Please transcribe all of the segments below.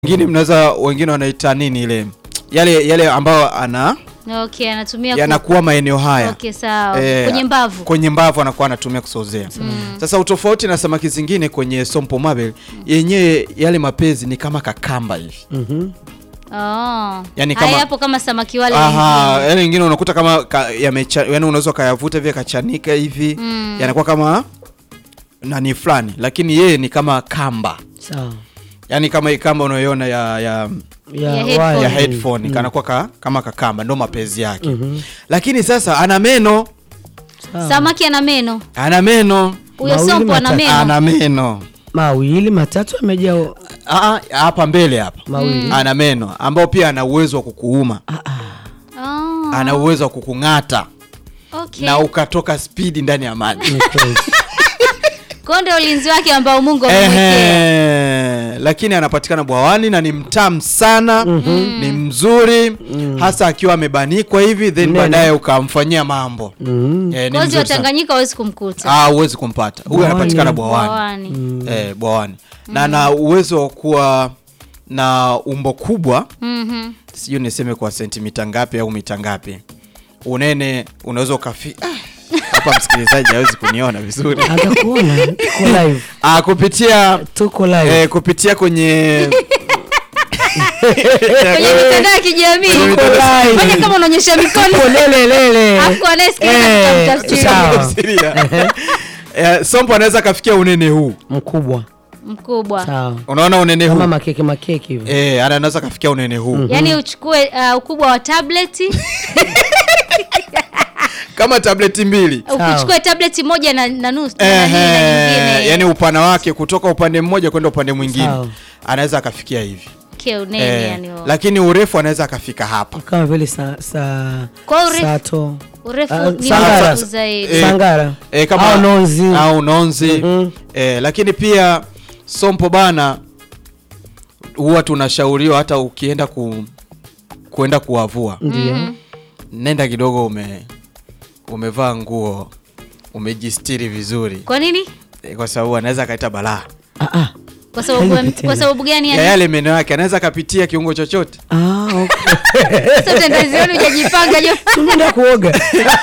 wengine mnaweza wengine wanaita nini ile yale yale ambayo ana Okay, anatumia ku- yanakuwa maeneo haya Okay, sawa. Eh, Kwenye mbavu. kwenye mbavu anakuwa anatumia kusozea. Sasa utofauti na samaki zingine kwenye sompo mabel yenyewe yale mapezi ni kama kakamba hivi. Mhm. Oh. Yani Haya kama- hapo kama samaki wale Aha, wengine. yale wengine unakuta kama ka, yamecha, yani unaweza ukayavuta vile kachanika hivi Mm. yanakuwa kama nani fulani, lakini yeye ni kama kamba, Sawa. yani kama hii kamba unayoiona ya, ya, Ya wire. headphone. ya Mm. headphone Mm. kanakuwa ka, kama kakamba, ndo mapezi yake Mhm. lakini sasa ana meno, Sawa. Samaki ana meno. ana meno, Huyo Mawili sompo ana matatu. meno. ana meno Mawili matatu amejaa o- Ah, ah, hapa mbele hapa mawili. ana meno ambao pia ana uwezo wa kukuuma, Oh. ana uwezo wa kukung'ata Okay. na ukatoka spidi ndani ya maji. Ni kweli. Kwa ndio ulinzi wake ambao Mungu amemwekea. Ehe, lakini anapatikana bwawani na ni mtamu sana ni mzuri hasa akiwa amebanikwa hivi then Nene. baadaye ukamfanyia mambo Mhm. Eh, ni Kozi wa mzuri sana. Tanganyika hawezi kumkuta. Ah, huwezi kumpata huyu Bwawani. anapatikana bwawani Bwawani. eh, bwawani na ana uwezo wa kuwa na umbo kubwa Mhm. sijui niseme kwa sentimita ngapi au mita ngapi unene unaweza ukafi ah, hapa msikilizaji hawezi kuniona vizuri Atakuona tuko live. ah, kupitia Tuko live. eh, kupitia kwenye Kwenye mitandao ya kijamii. Tuko live. Fanya kama unaonyesha mikono. Tuko lele lele. Alafu anayesikiliza Eh, tutamtafsiria. sawa. Tafsiria. Eh, sompo anaweza akafikia unene huu Mkubwa. Mkubwa. Sawa. unaona unene Kama huu makeke makeke hivi. eh, ana- anaweza akafikia unene huu Yaani uchukue uh, ukubwa wa tableti, kama tableti mbili ukichukue tableti moja na, na nusu na nani na Ehe, nyingine. yani upana wake kutoka upande mmoja kwenda upande mwingine Sawa. anaweza akafikia hivi Ke unene Eh, yani huo. lakini urefu anaweza akafika hapa Kama vile sa, sa, Kwa urefu- sato. Urefu Ah, ni Sangara. mrefu zaidi. Eh, Sangara. e, kama Au nonzi. au nonzi Mhm. e, lakini pia sompo bana huwa tunashauriwa hata ukienda ku, kuenda kuwavua Ndio. nenda kidogo ume umevaa nguo umejistiri vizuri Kwa nini? e, kwa sababu anaweza akaita balaa Ah ah. Kwa sababu Hainipi tena. kwa sababu gani ya yani? yale meno yake anaweza akapitia kiungo chochote Ah, okay. Sasa utendazioni hujajipanga jo. Tunaenda kuoga.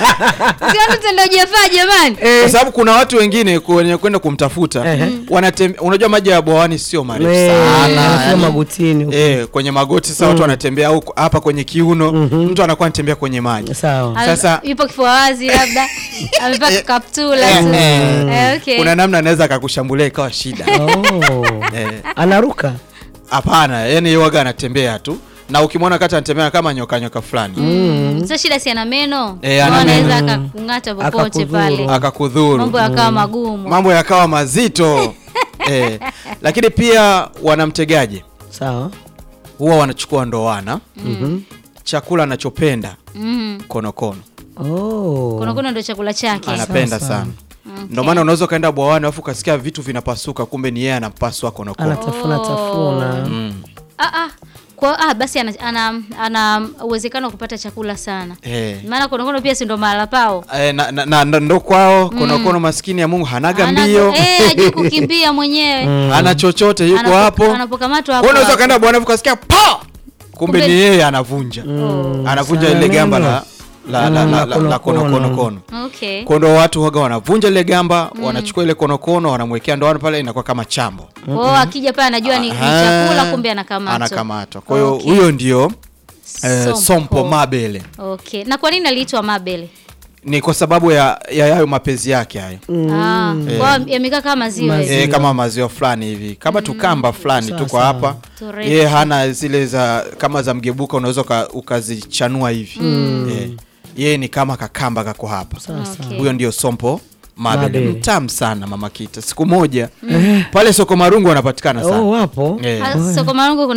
Sio mtendo hujafaa jamani. kwa sababu kuna watu wengine kwenye kwenda kumtafuta Ehe. wanatem, unajua maji ya bwawani sio marefu Eh, sana anafika yani. magotini huko. Eh, kwenye magoti sasa watu wanatembea huko hapa kwenye kiuno mtu anakuwa anatembea kwenye maji Sawa. Ame- Sasa- yupo kifua wazi labda. Amevaa kaptula tu. Eh, okay. kuna namna anaweza akakushambulia ikawa shida Oh. Eh, Anaruka. hapana yani waga anatembea tu na ukimwona kati anatembea kama nyoka nyoka fulani Sasa shida si ana meno. Eh, ana Kwa anaweza meno. akakung'ata popote Akakudhuru. pale. akakudhuru Mambo yakawa magumu. mambo yakawa mazito eh, lakini pia wanamtegaje Sawa. huwa wanachukua ndoana Mhm. chakula anachopenda Mhm. konokono Oh. Kuna kuna ndio chakula chake. anapenda Sawa, sawa. sana ndio maana unaweza ukaenda bwawani alafu ukasikia vitu vinapasuka kumbe ni yeye anapaswa konokono Anatafuna Oh. tafuna. mm. Ah ah. Kwa ah basi ana ana, ana uwezekano wa kupata chakula sana. eh. Maana konokono pia si ndo mahala pao. Eh, na, na, na, ndo- ndo kwao konokono maskini ya Mungu hanaga Ana- mbio Eh, hajui kukimbia mwenyewe. hana chochote yuko Anapo- hapo Anapokamatwa Wewe hapo. unaweza hapo. ukaenda bwana ukasikia pa kumbe Kumbe- ni yeye anavunja anavunja sana ile gamba neno. la la la, Mm, la, la la, la konokono. konokono kono Okay. kondo watu waga wanavunja ile gamba wanachukua ile konokono wanamwekea ndoano pale inakuwa kama chambo Kwa hiyo akija pale anajua ni, ni Aha. chakula kumbe anakamatwa. anakamatwa kwa hiyo Okay. huyo ndio eh, Sompo. sompo mabele Okay. Na kwa nini aliitwa Mabele? ni kwa sababu ya ya hayo mapenzi yake hayo Ah, kwa hiyo yamekaa kama maziwa hivi. e, kama maziwa fulani hivi kama tukamba fulani Sawa, tuko sawa. hapa Turefu. yeye hana zile za kama za mgebuka unaweza uka- ukazichanua hivi Eh, yeye ni kama kakamba kako hapa Sawa sawa. Okay. huyo ndio sompo mabele Mabele. mtamu sana mama kita siku moja pale soko marungu wanapatikana sana Oh, wapo. Eh. Ah, Soko Marungu